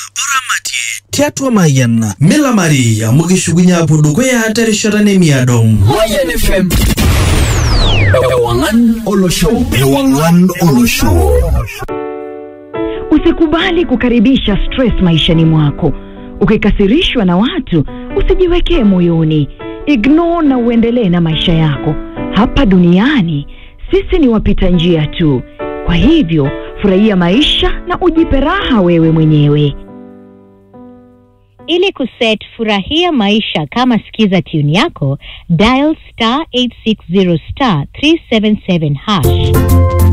tiatua mayiana mila maria mukishukunya pudukuya terishata nemiadong Mayan FM. Ewangan Olosho. Ewangan Olosho. Usikubali kukaribisha stress maishani mwako. Ukikasirishwa na watu, usijiwekee moyoni. Ignore na uendelee na maisha yako. Hapa duniani sisi ni wapita njia tu. Kwa hivyo, furahia maisha na ujipe raha wewe mwenyewe. Ili kuset furahia maisha kama skiza tune yako, dial star 860 star 377 hash.